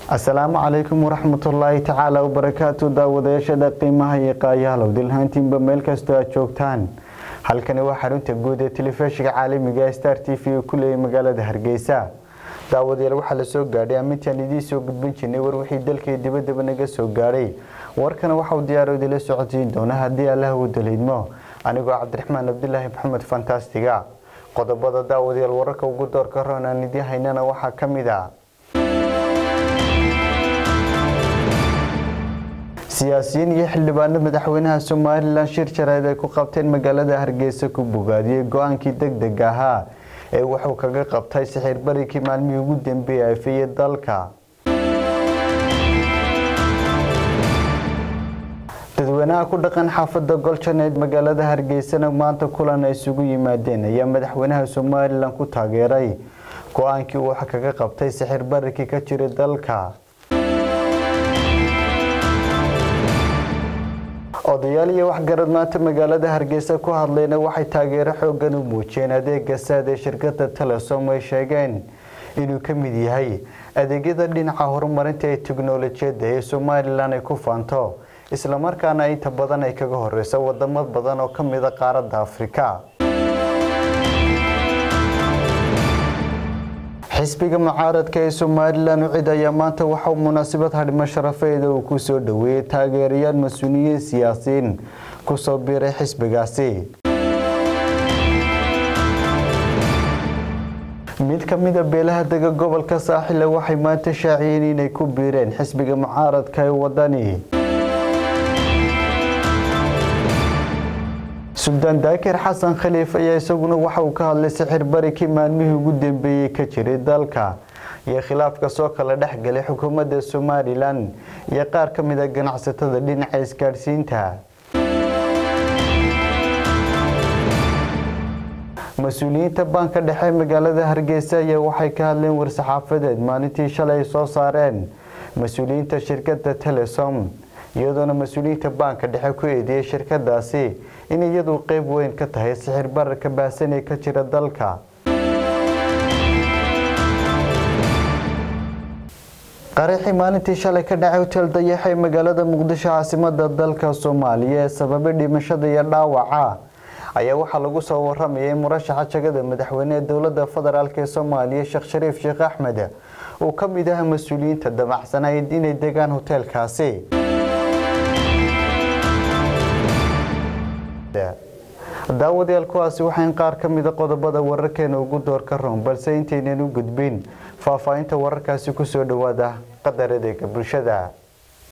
asalaamu calaykum waraxmatullaahi tacaala wabarakaatu daawadayaashada qiimaha iyo qaayahalow dilhaantiinba meel kastoo aad joogtaan halkani waa xarunta guud ee telefishinka caalamiga star t v uu ku leeyay magaalada hargeysa daawadayaal waxaa la soo gaadhay amintaan idiin soo gudbin jirnay war wixii dalkii dibadaba naga soo gaadhay warkana waxauu diyaaro idila socodsiin doona haddii allah uu daliidmo anigoo cabdiraxmaan cabdilaahi maxamed fantastiga qodobada daawadayaal wararka ugu doorka roon aan idiin haynana waxaa ka mid a siyaasiyiin iyo xildhibaano madaxweynaha somalilan shir jareed ay ku qabteen magaalada hargeysa ku bogaadiyey go-aankii deg deg ahaa ee wuxuu kaga qabtay sixir barikii maalmihii ugu dambeeyay afiyey dalka dadweynaha ku dhaqan xaafada goljaneed magaalada hargeysana maanta kulan ay isugu yimaadeen ayaa madaxweynaha somalilan ku taageeray go-aankii uu kaga qabtay sixir barikii ka jiray dalka odayaal iyo waxgarad maanta magaalada hargeysa ku hadlayna waxay taageero xoogan u muujiyeen adeega saad ee shirkada telesom ay sheegeen inuu ka mid yahay adeegyada dhinaca horumarinta ee teknolojiyadda ee somalilan ay ku faanto islamarkaana inta badan ay kaga horeyso wadamo badan oo kamida qaaradda afrika xisbiga mucaaradka ee somalilan ucid ayaa maanta waxauu munaasabad hadhimo sharafeeda uu ku soo dhoweeyey taageerayaal mas-uuliyiin siyaasiyiin kusoo biiray xisbigaasi mid ka mida beelaha dega gobolka saaxile waxay maanta shaaciyeen inay ku biireen xisbiga mucaaradka ee wadani suldaan daakir xasan khaliif ayaa isaguna waxa uu ka hadlay sixir barikii maalmihii ugu dambeeyey ka jiray dalka iyo khilaafka soo kala dhexgalay xukuumadda somalilan iyo qaar ka mid a ganacsatada dhinaca isgaadhsiinta mas-uuliyiinta baanka dhexe magaalada hargeysa ayaa waxay ka hadleen war-saxaafadeed maalintii shalay soo saareen mas-uuliyiinta shirkada telesom iyadoona mas-uuliyiinta baanka dhexe ku eedeeyay shirkadaasi in iyadu qeyb weyn ka tahay sixir bararka baahsan ee ka jira dalka qaraxii maalintii shalay ka dhacay hotel dayaxa ee magaalada muqdisho caasimada dalka soomaaliya ee sababay dhimashada iyo dhaawaca ayaa waxaa lagu soo waramayay murashaxa jagada madaxweyne ee dowlada federaalk ee soomaaliya sheekh shariif sheekh axmed uu ka mid aha mas-uuliyiinta damacsanayd inay degaan hoteelkaasi daawadayaal kuwaasi waxayn qaar ka mida qodobada wararkeena ugu door ka roon balse intaynan u gudbin faahfaahinta wararkaasi kusoo dhawaada qadar adeega bulshada